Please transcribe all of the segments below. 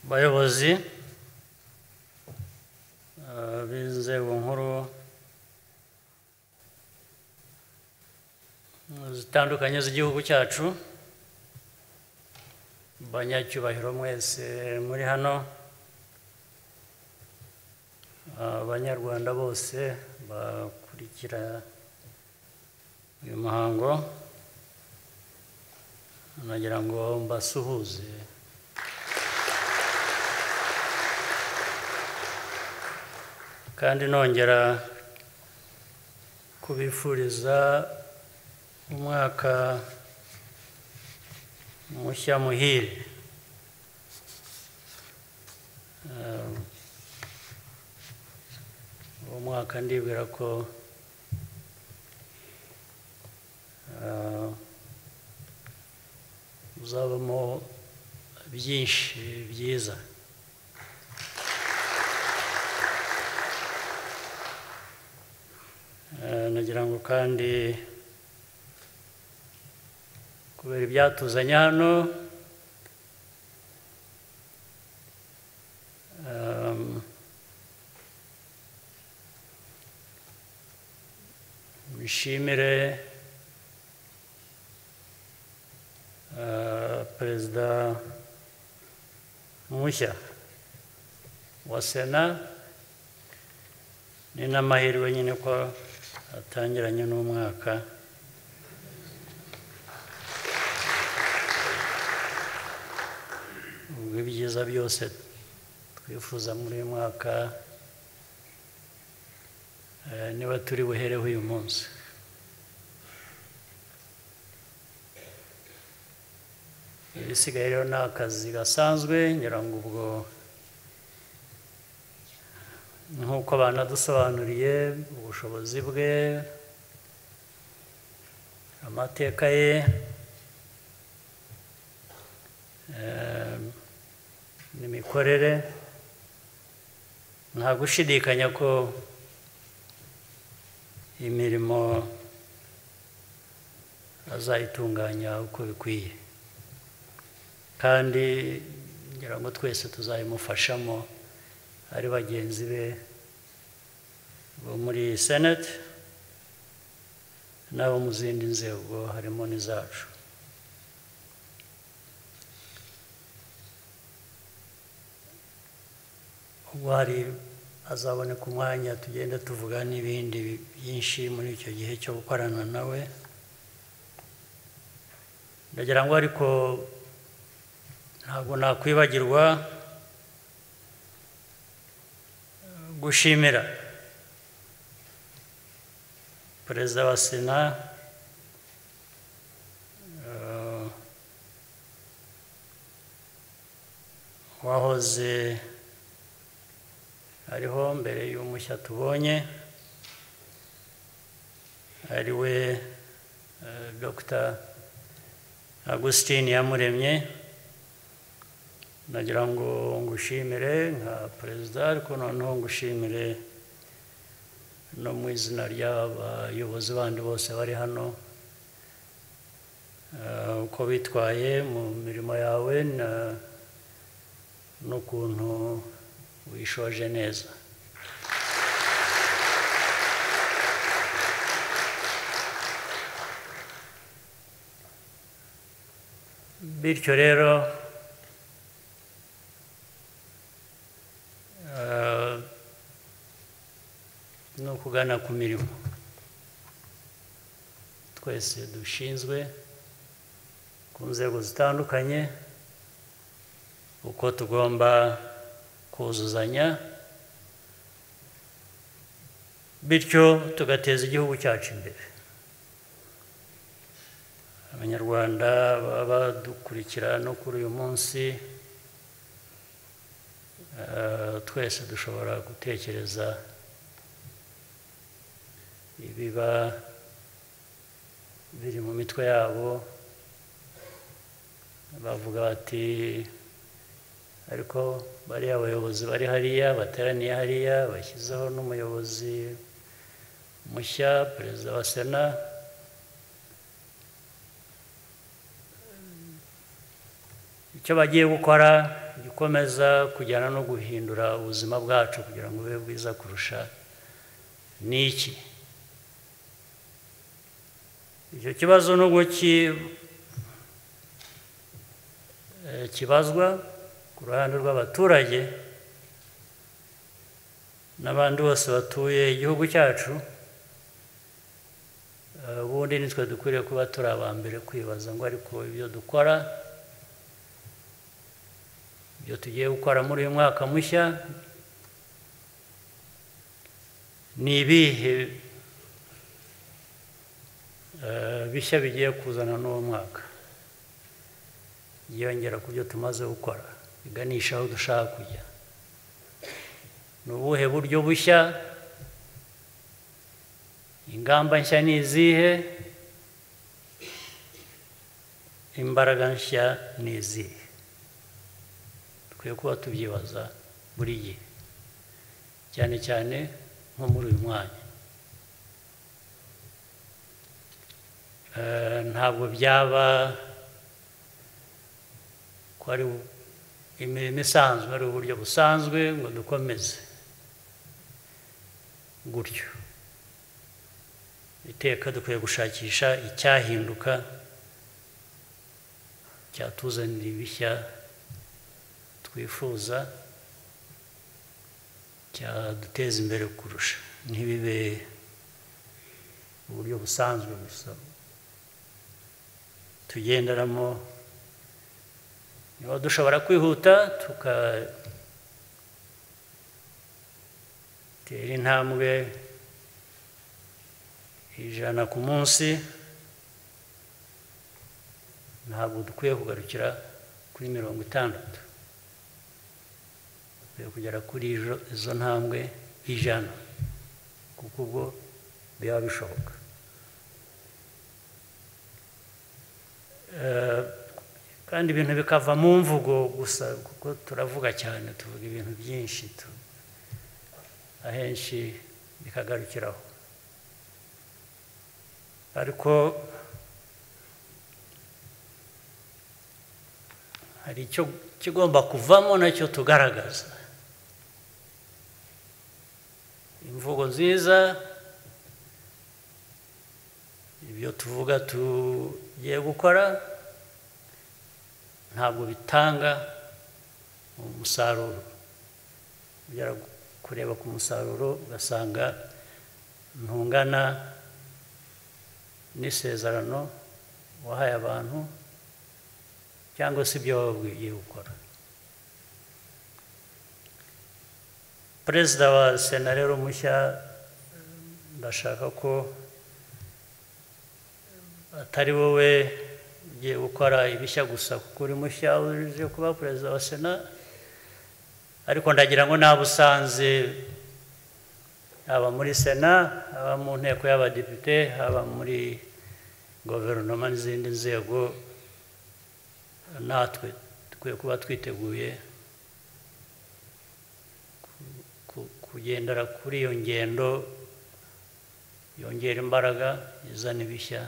bayobozi b'inzego nkuru zitandukanye z'igihugu cyacu banyacyubahiro mwese muri hano abanyarwanda bose bakurikira uyu muhango nagira ngo mbasuhuze kandi nongera kubifuriza umwaka mushya muhire uwo mwaka ndibwira ko uzabamo byinshi byiza nagira ngo kandi kubera ibyatuzanye hano bishimire perezida mushya wa sena ni n'amahirwe nyine ko atangiranye n'umwaka ubwo ibyiza byose twifuza muri uyu mwaka niba turi buhereho uyu munsi ibisigaye rero ni akazi gasanzwe ngira ngo ubwo nk'uko banadusobanuriye ubushobozi bwe amateka ye n'imikorere nta gushidikanya ko imirimo azayitunganya uko bikwiye kandi ngira ngo twese tuzayimufashamo ari bagenzi be bo muri senate n'abo mu zindi nzego harimo n'izacu ubwo hari azaboneka umwanya tugenda tuvuga n'ibindi byinshi muri icyo gihe cyo gukorana nawe ndagira ngo ariko ntabwo nakwibagirwa gushimira perezida wa sena wahoze ariho mbere y'umushya tubonye ari we dr agustin yamuremye nagira ngo ngushimire nka perezida ariko noneho ngushimire no mu izina ry'abayobozi bandi bose bari hano uko bitwaye mu mirimo yawe n'ukuntu wishoje neza bityo rero ni ukugana ku mirimo twese dushinzwe ku nzego zitandukanye uko tugomba kuzuzanya bityo tugateza igihugu cyacu imbere abanyarwanda baba badukurikira no kuri uyu munsi twese dushobora gutekereza ibiba biri mu mitwe yabo bavuga bati ariko bariya abayobozi bari hariya bateraniye hariya bashyizeho n'umuyobozi mushya perezida wa sena icyo bagiye gukora gikomeza kujyana no guhindura ubuzima bwacu kugira ngo bube bwiza kurusha ni iki icyo kibazo nubwo ki eh, kibazwa ku ruhande rw'abaturage n'abandi bose batuye igihugu cyacu eh, ubundi nitwe dukwiriye kuba turi aba mbere kwibaza ngo ariko ibyo dukora ibyo tugiye gukora muri uyu mwaka mushya ni ibihe eh, bishya bigiye kuzana n'uwo mwaka byiyongera ku byo tumaze gukora biganisha aho dushaka kujya ni ubuhe buryo bushya ingamba nshya ni izihe imbaraga nshya ni izihe dukwiye kuba tubyibaza buri gihe cyane cyane nko muri uyu mwanya Eh, ntabwo byaba ko ari u- imirimo isanzwe ari uburyo busanzwe ngo dukomeze gutyo iteka dukwiye gushakisha icyahinduka cyatuzanira ibishya twifuza cyaduteza imbere kurusha ntibibe uburyo busanzwe gusa tugenderamo niba dushobora kwihuta tukatera intambwe ijana ku munsi ntabwo dukwiye kugarukira kuri mirongo itandatu dukwiye kugera kuri izo- izo ntambwe ijana kuko ubwo biba bishoboka Eh, kandi ibintu bikava mu mvugo gusa kuko turavuga cyane tuvuga ibintu byinshi tu- ahenshi bikagarukiraho ariko hari icyo kigomba kuvamo nacyo tugaragaza imvugo nziza ibyo tuvuga tugiye gukora ntabwo bitanga umusaruro ugera kureba ku musaruro ugasanga ntungana n'isezerano wahaye abantu cyangwa se ibyo wababwiye gukora perezida wa sena rero mushya ndashaka ko atari wowe ugiye gukora ibishya gusa kuko uri mushya uje kuba perezida wa sena ariko ndagira ngo naba usanze haba muri sena haba mu nteko y'abadepite haba muri guverinoma n'izindi nzego natwe dukwiye kuba twiteguye ku- ku- kugendera kuri iyo ngendo yongera imbaraga izana ibishya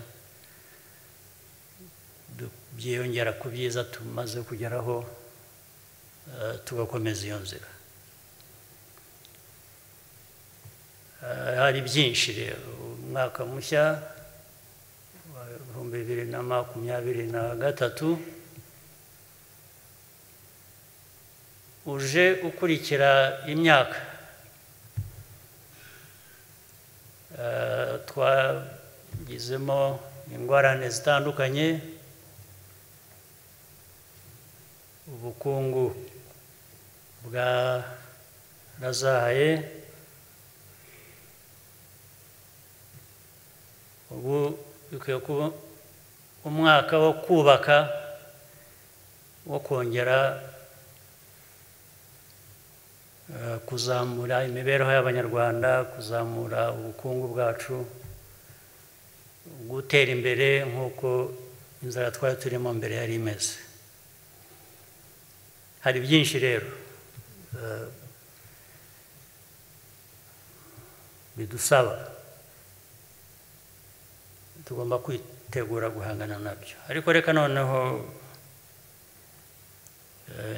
du- byiyongera ku byiza tumaze kugeraho eh, tugakomeza iyo nzira Eh, hari byinshi rero umwaka mushya wa ibihumbi bibiri na makumyabiri na gatatu uje ukurikira imyaka Eh, twagizemo ingorane zitandukanye ubukungu bwarazahaye ubu bikwiye kuba umwaka wo kubaka wo kongera eh, kuzamura imibereho y'abanyarwanda kuzamura ubukungu bwacu gutera imbere nk'uko inzara twari turimo mbere yari imeze hari byinshi rero eh, bidusaba tugomba kwitegura guhangana nabyo ariko reka noneho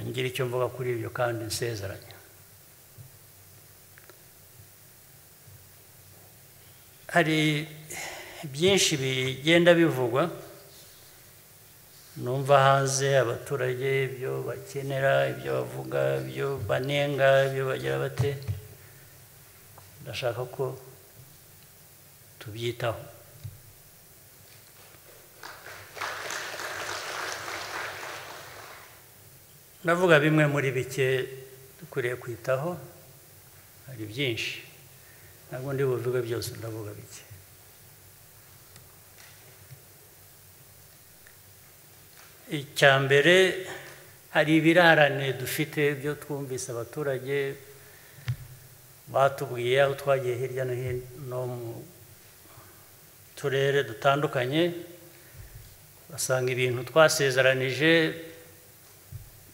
ngira icyo mvuga kuri ibyo kandi nsezeranya hari byinshi bigenda bivugwa numva hanze abaturage ibyo bakenera ibyo bavuga ibyo banenga ibyo bagira bate ndashaka ko tubyitaho ndavuga bimwe muri bike dukwiriye kwitaho hari byinshi ntabwo ndi buvuge byose ndavuga bike icya mbere hari ibirarane dufite byo twumvise abaturage batubwiye aho twagiye hirya no hino mu turere dutandukanye basanga ibintu twasezeranije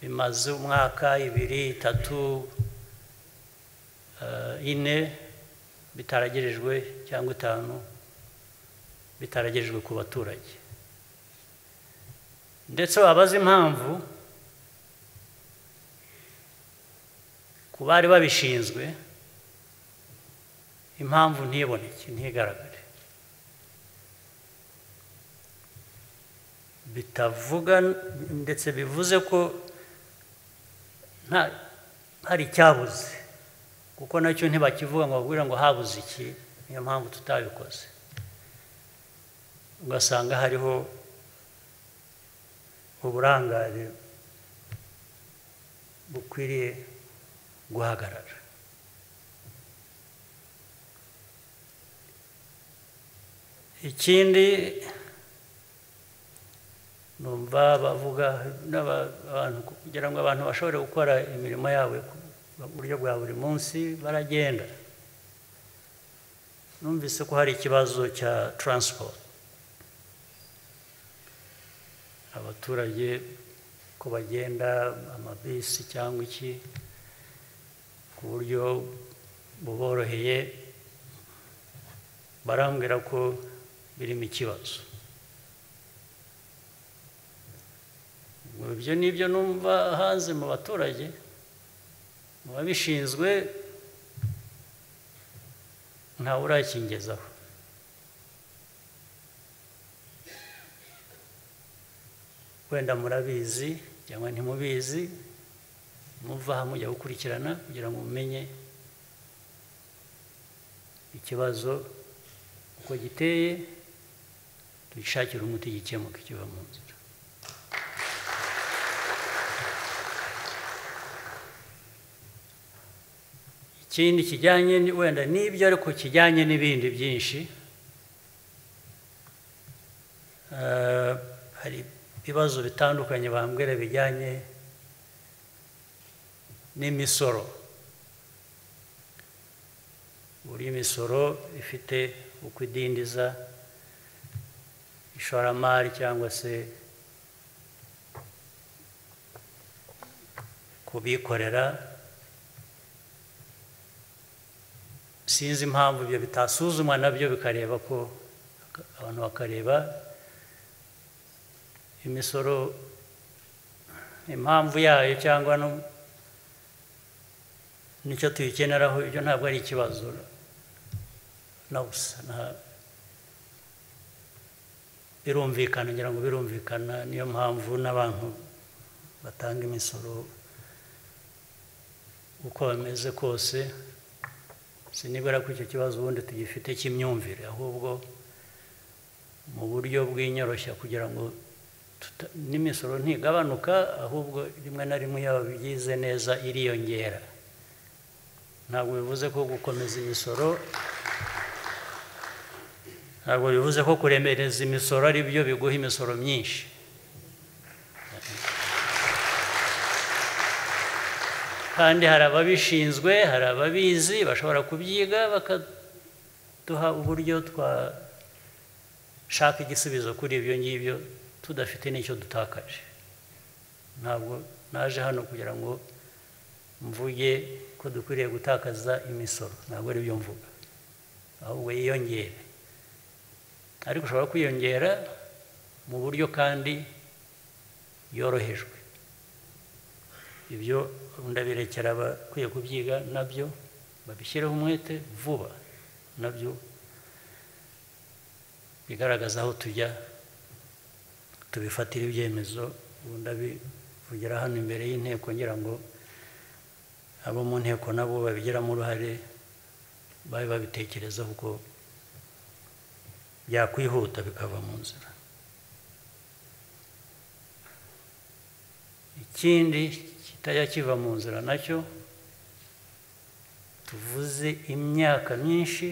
bimaze umwaka ibiri itatu ine bitaragerejwe cyangwa itanu bitaragerejwe ku baturage ndetse wabaza impamvu ku bari babishinzwe impamvu ntiboneke ntigaragare bitavuga ndetse bivuze ko hari icyabuze kuko nacyo ntibakivuga ngo babwire ngo habuze iki niyo mpamvu tutabikoze ugasanga hariho uburangare bukwiriye guhagarara ikindi numva bavuga n'abantu kugira ngo abantu bashobore gukora imirimo yabo mu buryo bwa buri munsi baragenda numvise ko hari ikibazo cya taransiporo abaturage ko bagenda amabisi cyangwa iki ku buryo buboroheye barambwira ko birimo ikibazo ibyo ni ibyo numva hanze mu baturage mu babishinzwe ntawe urakingezaho wenda murabizi cyangwa ntimubizi muva aha mujya gukurikirana kugira ngo mumenye ikibazo uko giteye dushakire umuti gikemuka kiva mu nzira ikindi kijyanye wenda n'ibyo ariko kijyanye n'ibindi byinshi hari ibibazo bitandukanye bambwira bijyanye n'imisoro buri misoro ifite uko idindiza ishoramari cyangwa se kubikorera sinzi impamvu ibyo bitasuzumwa nabyo bikareba ko abantu bakareba imisoro impamvu yayo cyangwa n'icyo tuyikeneraho ibyo ntabwo ari ikibazo na busa birumvikana ngira ngo birumvikana niyo mpamvu n'abantu batanga imisoro uko bameze kose sinibwira ko icyo kibazo ubundi tugifite cy'imyumvire ahubwo mu buryo bw'inyoroshya kugira ngo n'imisoro ntigabanuka ahubwo rimwe na rimwe yaba byize neza iriyongera ntabwo bivuze ko gukomeza imisoro ntabwo bivuze ko kuremereza imisoro ari byo biguha imisoro myinshi kandi hari ababishinzwe hari ababizi bashobora kubyiga bakaduha uburyo twashaka igisubizo kuri ibyo ngibyo tudafite n'icyo dutakaje ntabwo naje hano kugira ngo mvuge ko dukwiriye gutakaza imisoro ntabwo ari byo mvuga ahubwo yiyongere ariko ushobora kwiyongera mu buryo kandi yorohejwe ibyo ndabirekera abakwiye kubyiga nabyo babishyireho umwete vuba nabyo bigaragaza aho tujya tubifatira ibyemezo ubu ndabivugira hano imbere y'inteko ngira ngo abo mu nteko nabo babigiramo uruhare babe babitekerezaho uko byakwihuta bikava mu nzira ikindi kitajya kiva mu nzira nacyo tuvuze imyaka myinshi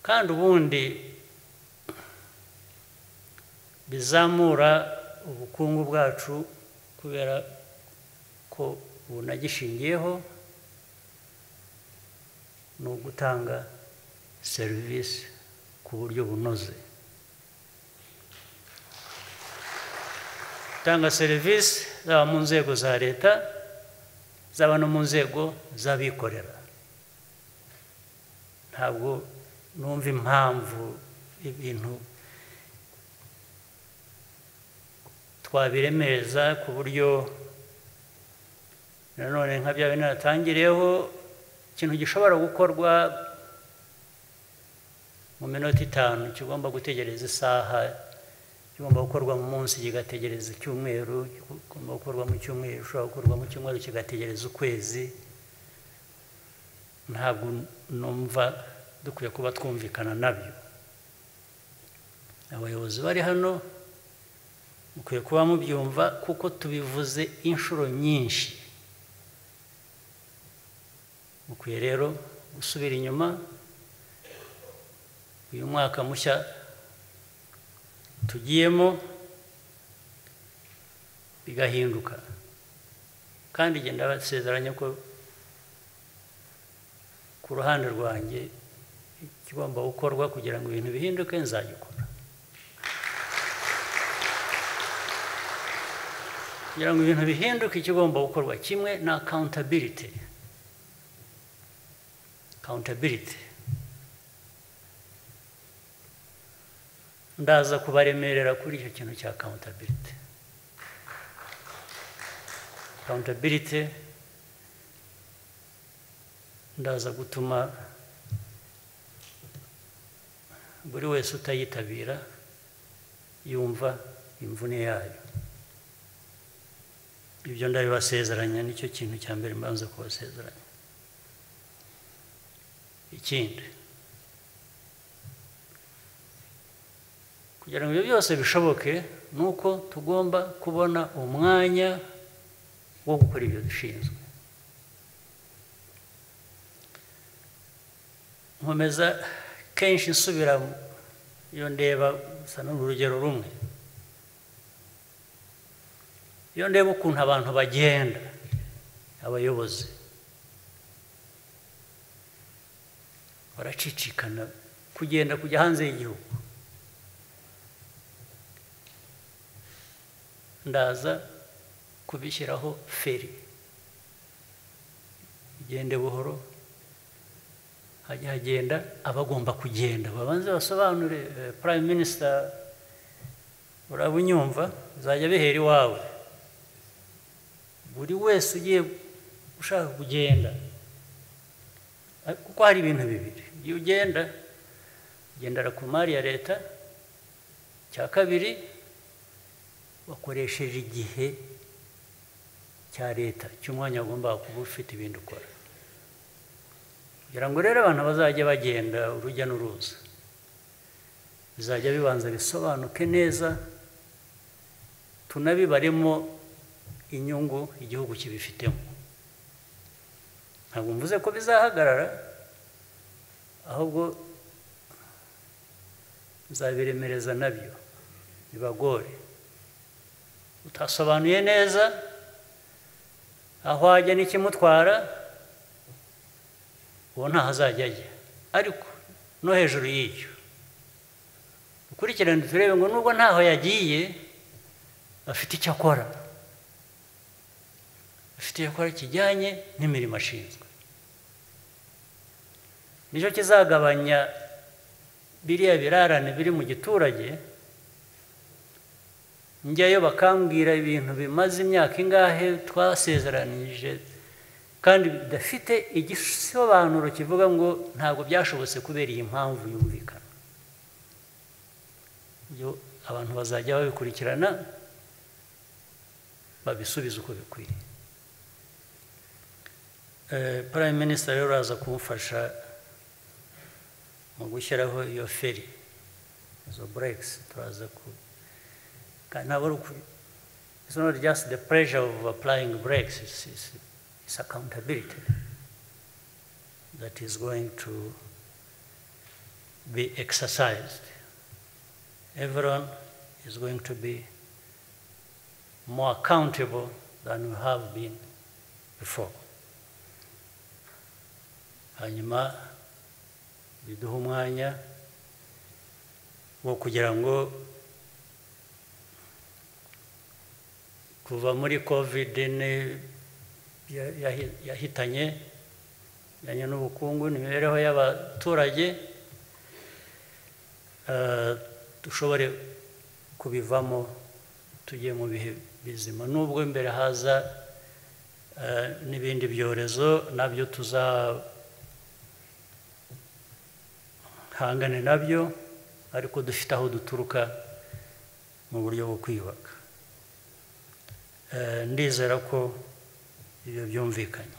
kandi ubundi bizamura ubukungu bwacu kubera ko bunagishingiyeho ni ugutanga serivisi ku buryo bunoze gutanga serivisi zaba mu nzego za leta zaba no mu nzego z'abikorera ntabwo numva impamvu ibintu twabiremereza ku buryo nanone nka bya bintu natangiriyeho ikintu gishobora gukorwa mu minota itanu kigomba gutegereza isaha kigomba gukorwa mu munsi kigategereza icyumweru kigomba gukorwa mu cyumweru gishobora gukorwa mu cyumweru kigategereza ukwezi ntabwo numva dukwiye kuba twumvikana nabyo abayobozi bari hano mukwiye kuba mubyumva kuko tubivuze inshuro nyinshi mukwiye rero gusubira inyuma uyu mwaka mushya tugiyemo bigahinduka kandi igenda basezeranya ko ku ruhande rwanjye ikigomba gukorwa kugira ngo ibintu bihinduke nzagikora kugira ngo ibintu bihinduke ikigomba gukorwa kimwe ni akawuntabiliti akawuntabiliti ndaza kubaremerera kuri icyo kintu cya akawuntabiliti akawuntabiliti ndaza gutuma buri wese utayitabira yumva imvune yayo ibyo ndabibasezeranya nicyo kintu cya mbere mbanza kubasezeranya ikindi kugira ngo ibyo byose bishoboke ni uko tugomba kubona umwanya wo gukora ibyo dushinzwe nkomeza kenshi nsubira iyo ndeba gusa ni urugero rumwe iyo ndeba ukuntu abantu bagenda abayobozi baracicikana kugenda kujya hanze y'igihugu ndaza kubishyiraho feri igende buhoro hajya hagenda abagomba kugenda babanze basobanure prime minisita uraba unyumva bizajya bihera iwawe buri wese ugiye ushaka kugenda kuko hari ibintu bibiri iyo ugenda ugendera ku mari ya leta cya kabiri wakoresheje igihe cya leta cy'umwanya wagombaga kuba ufite ibindi ukora kugira ngo rero abantu bazajye bagenda urujya n'uruza bizajya bibanza bisobanuke neza tunabibaremo inyungu igihugu kibifitemo ntabwo mvuze ko bizahagarara ahubwo nzabiremereza nabyo bibagore utasobanuye neza aho ajya n'ikimutwara uwo ntaho azajya ajya ariko no hejuru y'icyo dukurikirane turebe ngo nubwo ntaho yagiye afite icyo akora afite icyo akora kijyanye n'imirimo ashinzwe nicyo kizagabanya biriya birarane biri mu giturage njyayo bakambwira ibintu bimaze imyaka ingahe twasezeranije kandi bidafite igisobanuro kivuga ngo ntabwo byashobotse kubera iyi mpamvu yumvikana ibyo abantu bazajya babikurikirana babisubize uko bikwiye prime minisita rero araza kumufasha mu gushyiraho iyo feri izo burekisi turaza ku kandi ntabwo ari ukuri it's not just the pressure of applying brakes it's, it's, it's accountability that is going to be exercised everyone is going to be more accountable than we have been before hanyuma biduha umwanya wo kugira ngo kuva muri covid yahitanye bijyanye n'ubukungu n'imibereho y'abaturage dushobore kubivamo tugiye mu bihe bizima nubwo imbere haza n'ibindi byorezo nabyo tuzahangane nabyo ariko dufite aho duturuka mu buryo bwo kwiyubaka ndizera ko ibyo byumvikanye